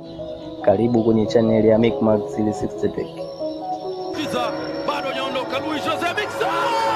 Karibu kwenye chaneli ya Micmac 360 Tech. Kiza bado hajaondoka. Luis Jose Miquissone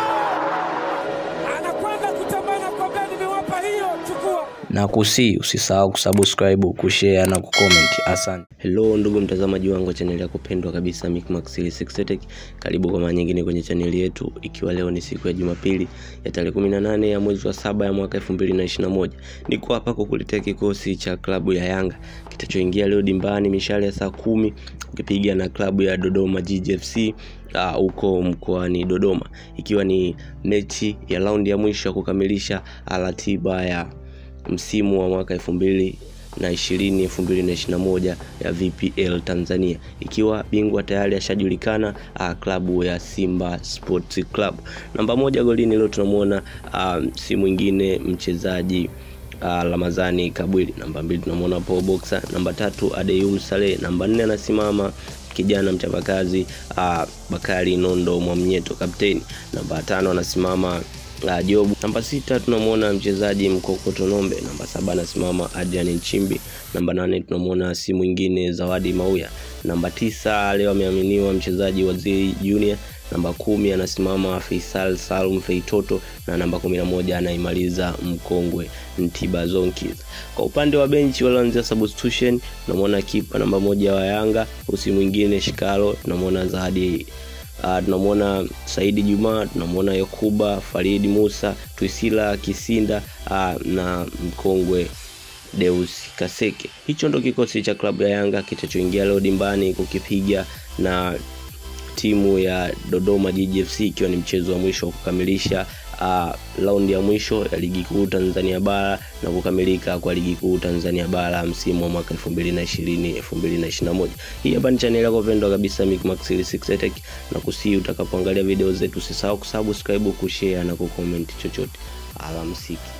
anakwenda kutambana kwa mbele, nimewapa hiyo, chukua. na kusi usisahau kusubscribe kushare na kucomment asante hello ndugu mtazamaji wangu wa chaneli yako pendwa kabisa Micmax 360 Tech karibu kwa mara nyingine kwenye chaneli yetu ikiwa leo ni siku ya jumapili ya tarehe 18 ya mwezi wa saba ya mwaka 2021 niko hapa kukuletea kikosi cha klabu ya yanga kitachoingia leo dimbani mishale ya saa kumi ukipiga na klabu ya dodoma GGFC huko uh, mkoani dodoma ikiwa ni mechi ya raundi ya mwisho ya kukamilisha ratiba ya msimu wa mwaka elfu mbili na ishirini elfu mbili na ishirini na moja ya VPL Tanzania ikiwa bingwa tayari ashajulikana uh, klabu ya Simba Sports Club. Namba moja golini leo tunamwona uh, si mwingine mchezaji uh, Ramazani Kabwili. Namba mbili tunamwona Paul Boxer. Namba tatu Adeyum Saleh. Namba nne anasimama kijana mchapakazi uh, Bakari Nondo Mwamnyeto kapteni. Namba tano anasimama uh, Jobu. Namba sita tunamwona mchezaji Mkokoto Nombe. Namba saba anasimama Adrian Nchimbi. Namba nane tunamwona si mwingine Zawadi Mauya. Namba tisa leo ameaminiwa mchezaji Waziri Junior. Namba kumi anasimama Faisal Salum Feitoto na namba kumi na moja anaimaliza mkongwe Ntiba Zonkis. Kwa upande wa benchi walioanzia substitution tunamwona kipa namba moja wa Yanga usi mwingine Shikalo, tunamwona Zahadi Uh, tunamwona Saidi Juma, tunamwona Yakuba Faridi Musa, Twisila Kisinda uh, na mkongwe Deus Kaseke. Hicho ndo kikosi cha klabu ya Yanga kitachoingia leo dimbani kukipiga na timu ya Dodoma GGFC ikiwa ni mchezo wa mwisho wa kukamilisha uh, raundi ya mwisho ya ligi kuu Tanzania bara na kukamilika kwa ligi kuu Tanzania bara msimu wa mwaka 2020 2021. Hii hapa ni channel yako pendwa kabisa Micmax 360 Tech, na kusii utakapoangalia video zetu usisahau kusubscribe, kushare na kucomment chochote. Alamsiki.